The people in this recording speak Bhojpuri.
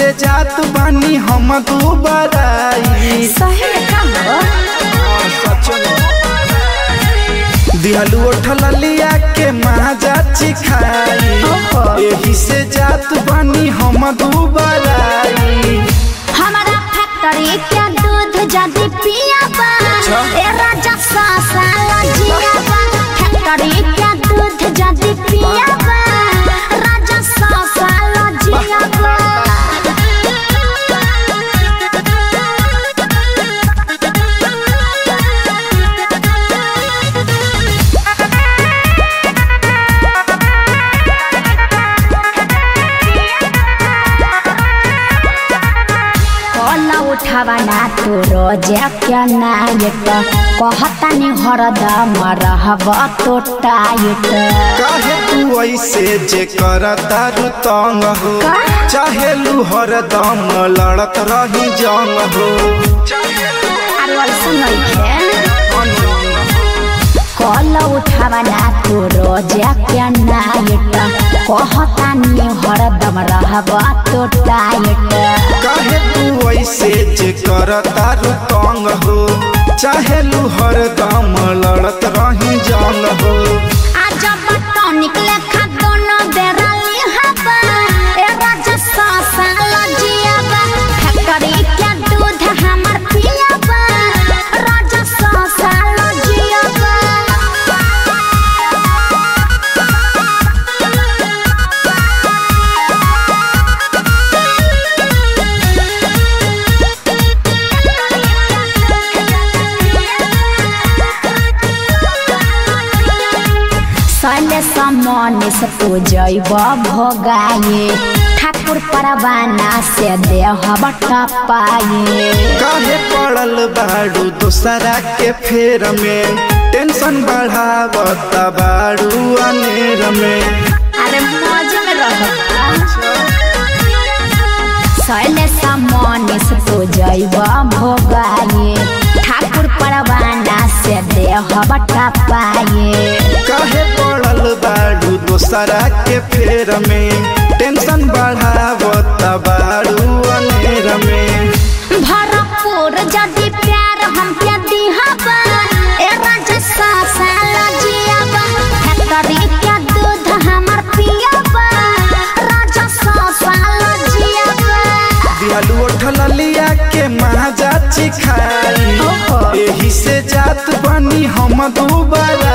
से जात बानी हम दुबराई सही में काम हो दिहलू उठल लिया के महाजा चिखाई ओहो। एही से जात बानी हम दुबराई हमारा फैक्ट्री के दूध जदी पिया बा ए राजा साला जिया बा फैक्ट्री के दूध जदी पिया बा राजा साला जिया बा कल उठावा ना तू रोजे क्या नायक कहता नि हरदम रहब तो टाइट काहे तू ऐसे जे करता रु तंग हो का? चाहे लू हरदम लड़त रही जंग हो अरे वैसे नइखे कल उठावा ना तू रोजे क्या नायक कहता नि हरदम रहब तो टाइट काहे तू ऐसे जे करता रु तंग हो चाहे लू हरदम लड़त रही जंग हो आज बटो निकले खा दोनों बेरा लिहाबा ए राजा सासा लजियाबा फैक्ट्री के दूध हमर पियाबा राजा सासा लजियाबा सले समने से पूजैब भोगाए ठाकुर परवाना से देह टपाए काहे पड़ल बाड़ू दोसरा के फेर में टेंशन बढ़ावता बाड़ू अनेर में अरे मौज में रहो सले समने से पूजैब भोगाए ठाकुर परवाना से देह टपाए काहे पड़ल बाड़ू दोसरा के फेर में टेंशन बढ़ावता बाड़ू अनेर में भरपूर जदि प्यार हम के दिहबा ए राजा सासा लजियाबा फैक्ट्री के दूध हमर पियाबा राजा सासा लजियाबा दिहलू उठल लिया के महाजा चिखाई ओहो। एही से जात बनी हम दुबारा